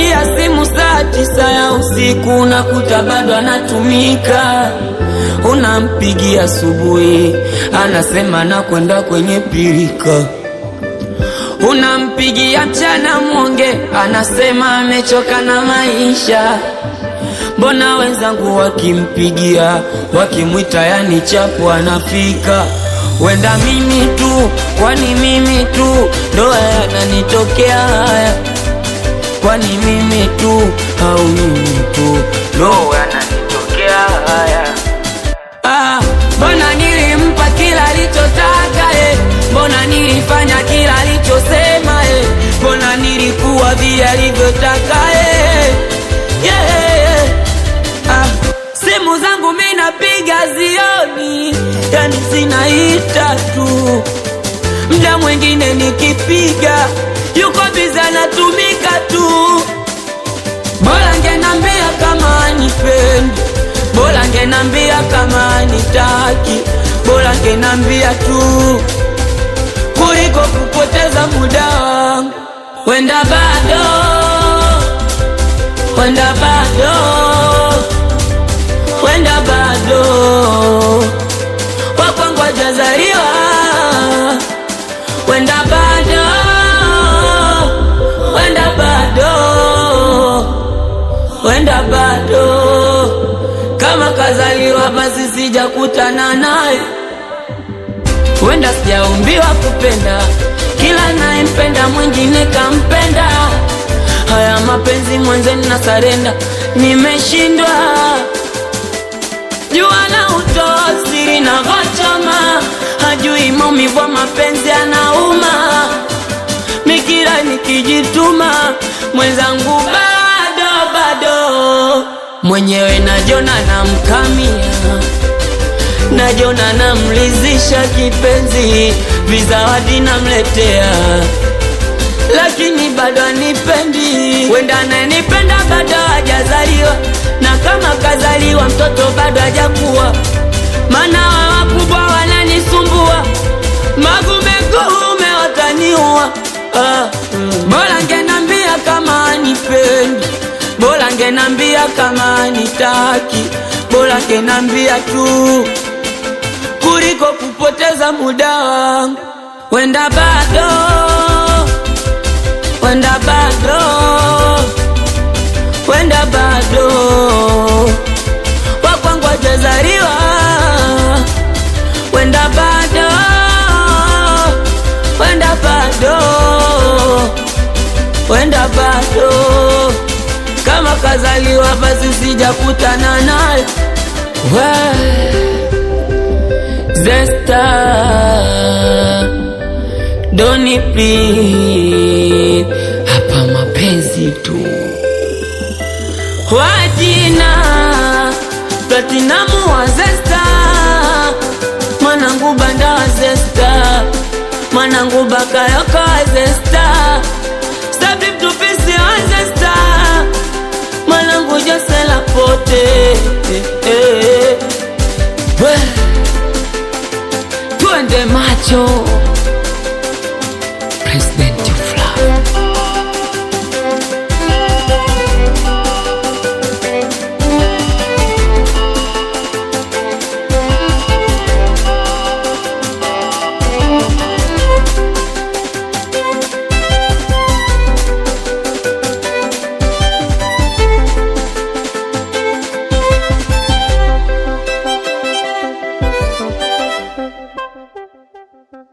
Unampigia simu saa tisa ya usiku unakuta bado anatumika. Unampigia asubuhi anasema nakwenda kwenye pirika. Unampigia mchana mwonge anasema amechoka na maisha. Mbona wenzangu wakimpigia wakimwita, yani chapu anafika. Wenda mimi tu, kwani mimi tu ndo yananitokea haya? Kwani mimi tu au mimi tu ndo yananitokea haya? Ah, mbona nilimpa kila alichotaka eh? Mbona nilifanya kila alichosema eh? Mbona nilikuwa vile alivyotaka eh? yeah, yeah. Ah, simu zangu mi napiga zioni, yani zinaita tu. Mda mwingine nikipiga yuko biza anatumika tu. Bora ngenambia kama anipendi, bora ngenambia kama anitaki, bora ngenambia tu kuliko kupoteza muda wangu. Wenda bado, wenda bado, wenda bado wakwangu hajazaliwa, wenda bado, wenda bado, wenda bado, kama kazaliwa basi sijakutana naye, wenda sijaumbiwa kupenda, kila nayempenda mwingine kampenda. Haya mapenzi mwenzeni na sarenda, nimeshindwa jua la utoa siri na vochoma, hajui maumivu ya mapenzi anauma. Mikira nikijituma, mwenzangu bado bado, mwenyewe najona namkamia, najona namlizisha kipenzi, vizawadi namletea lakini bado anipendi. Wenda ananipenda bado hajazaliwa, na kama kazaliwa mtoto bado hajakuwa, maana wa wakubwa wananisumbua, magumegume wataniua. Ah, mm. Bora ngenambia kama anipendi, bora ngenambia kama anitaki, bora ngenambia tu kuliko kupoteza muda wangu. Wenda bado wenda bado, wenda bado wakwangu hajazaliwa, wenda bado, wenda bado, wenda bado, kama kazaliwa basi sijakutana naye Zesta Doni please, hapa mapenzi tu. Wajina Platinamu wa Zesta, mwanangu banda wa Zesta, mwanangu bakayoko wa Zesta, Sabi mtupisi wa Zesta, mwanangu Josela pote eh, eh. We, Twende macho